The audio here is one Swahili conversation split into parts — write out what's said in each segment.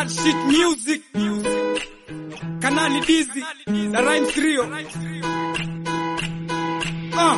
Bad shit music. Kanali Dizzy. The Rhyme Trio. Ah.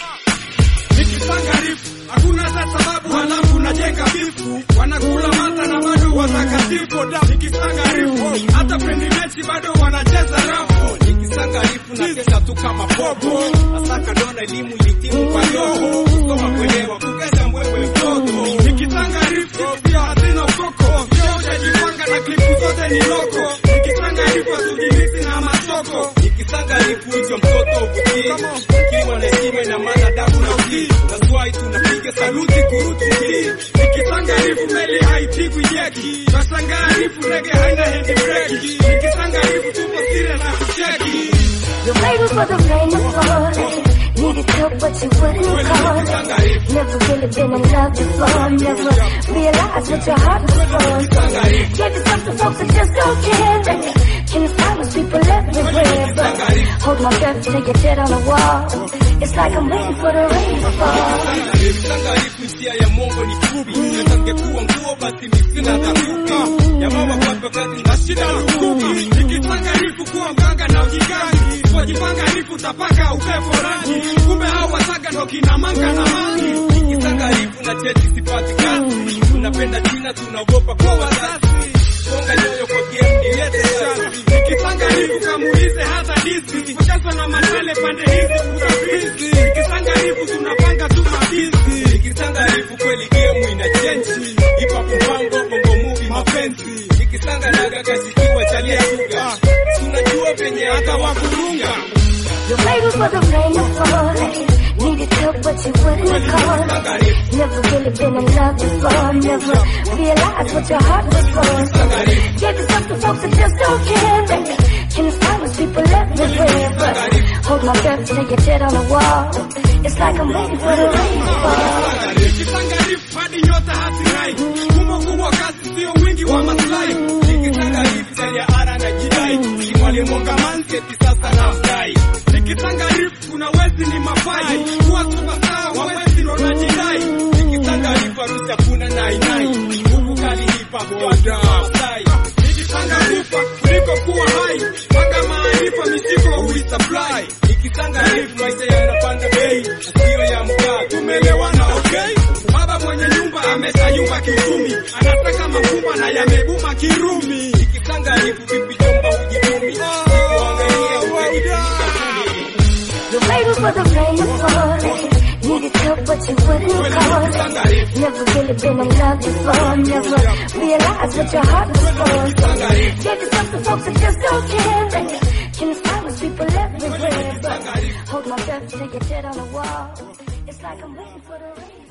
Nikisanga rifu, hakuna hata sababu halafu najenga bifu. Wanakula mata na bado watakatifu. Da, nikisanga rifu, hata pendi mechi bado wanacheza rafu. Nikisanga rifu na kesa tu kama popo. Asaka dona elimu ilitimu kwa yoho. Kusoma kuelewa kugeza mbwewe mtoto. Nikisanga rifu, pia hazina ukoko. Pia hujajipanga na klipu zote ni loko. Nikisanga rifu, hatujimisi na masoko. Nikisanga rifu hicho mtoto uvutie. Kiwa na heshima na maana damu na utii. That's why tunapiga saluti kurutu hii. Nikisanga rifu meli haipigwi jeki. Nasanga rifu rege haina handbrake. Nikisanga rifu tupo serious na kucheki. You waited for the rain to fall. Needed help, but you wouldn't call. Never really been in love before. Never realized what your heart was for. Gave yourself to folks that just don't care. Can you find those people everywhere? But hold my breath till you're dead on the wall. It's like I'm waiting for the rain to fall. Nikisanga rifu hisia ya mongo ni fupi. Natangekuwa nguo basi misina takupi. Jamaa wapatwa kazi na shida lukuki. Nikisanga rifu kuwa mganga na ujigangi. Wajipanga rifu tapaka upepo rangi. Kumbe hao wasaga ndo kina manga na mangi. Nikisanga rifu na cheti sipati kazi. Tunapenda China tunaogopa kwa wazazi. Songa nyoyo kwa game nilete shati. Nikisanga rifu kamuulize hata dizi. Kuchazwa na mashale pande hizi utafizi. Nikisanga rifu tunapanga tu mabizi. Nikisanga rifu kweli game ina chenji. Hip hop mpango bongo movie mapenzi. Nikisanga naga kashikiwa chalia suga. Tunajua penye hata wakurunga. You waited for the rain to fall. Needed help, but you wouldn't call. Never really been in love before. Never realized what your heart was for. Gave yourself to folks that just don't care. Can you find those people everywhere? But hold my breath till you're dead on the wall. It's like I'm waiting for the rain to fall. Nikisanga rifu hadi nyota hatirai. Humo kubwa kazi sio wingi wa maslahi. Nikisanga rifu chalia ara na jidai. Kimwali mwanga manseti sasa na mdai. Nikisanga rifu kuna wezi ni mafai. Kuwa superstar wa wezi ndo najidai. Nikisanga rifu harusi hakuna nai nai. Huku kali hip hop yote Masai. Nikisanga rifa kuliko kuwa hai. Paka maarifa misiko huisupply. Nikisanga rifu maisha yanapanda bei. Sio ya mkaa. Tumeelewana okay? Baba mwenye nyumba ameshayumba kiuchumi. Anataka makubwa na yamebuma kirumi. Nikisanga rifu vipi jomba hujitumi. Nikuangalia ukajipika kumi. You waited for the rain to fall. Needed help, but you wouldn't call. Never really been in love before. Never realized what your heart was for. Gave yourself to folks that just don't care. Can you find those people everywhere? But hold my breath till you're dead on the wall. It's like I'm waiting for the rain.